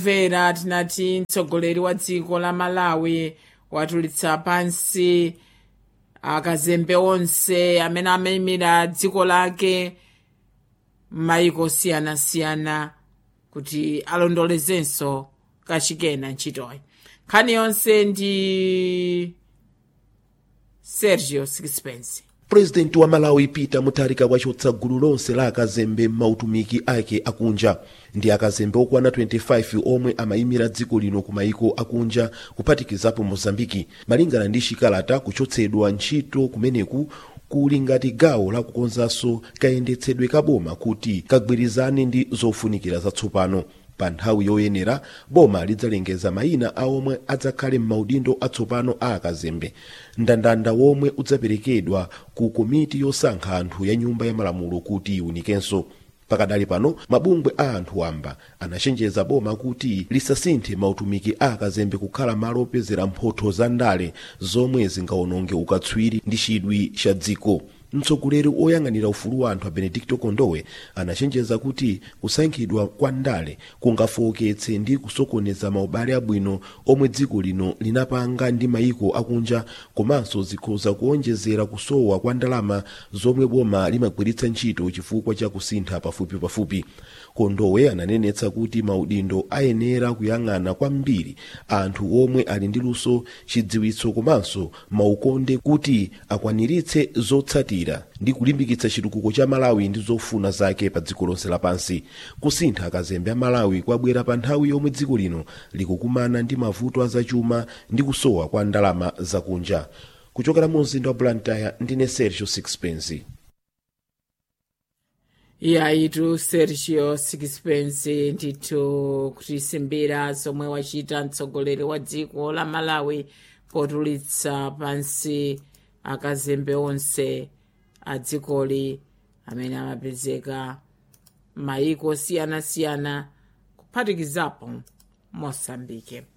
vera tinati mtsogoleri wa dziko la malawi watulitsa pansi akazembe onse amene amayimira dziko lake m'mayiko osiyanasiyana kuti alondolezenso kachikena ntchitoyi nkhani yonse ndi sergio sixpence purezidenti wa malawi peter mutharika wachotsa gulu lonse la akazembe m'mautumiki ake akunja ndi akazembe okwana 25 omwe amayimira dziko lino ku mayiko akunja kuphatikizapo mozambiki malingana ndi chikalata kuchotsedwa ntchito kumeneku kuli ngati gawo lakukonzanso kayendetsedwe kaboma kuti kagwirizane ndi zofunikira zatsopano pa nthawi yoyenera boma lidzalengeza mayina a omwe adzakhale m'maudindo atsopano a akazembe mndandanda womwe udzaperekedwa ku komiti yosankha anthu ya nyumba ya malamulo kuti iwunikenso pakadali pano mabungwe a anthu wamba anachenjeza boma kuti lisasinthe mautumiki a akazembe kukhala malo opezera mphotho za ndale zomwe zingawononge ukatswiri ndi chidwi cha dziko mtsogoleri oyang'anira ufulu wa anthu a benedicto kondowe anachenjeza kuti kusankhidwa kwa ndale kungafowoketse ndi kusokoneza maubale abwino omwe dziko lino linapanga ndi mayiko akunja komanso zikhoza kuonjezera kusowa kwa ndalama zomwe boma limagwiritsa ntchito chifukwa cha kusintha pafupipafupi kondowe ananenetsa kuti maudindo ayenera kuyang'ana kwambiri anthu omwe ali ndi luso chidziwitso komanso maukonde kuti akwaniritse zotsatira ndi kulimbikitsa chitukuko cha malawi ndi zofuna zake pa dziko lonse lapansi kusintha akazembe a malawi kwabwera pa nthawi yomwe dziko lino likukumana ndi mavuto azachuma ndi kusowa kwa ndalama zakunja kuchokera mu mzinda wa blantyre ndine sergio sixpence yaitu sergio sixpence ndithu kutisimbira zomwe wachita mtsogoleri wa dziko la malawi potulitsa pansi akazembe onse a dzikoli amene amapezeka m'mayiko osiyanasiyana kuphatikizapo mosambike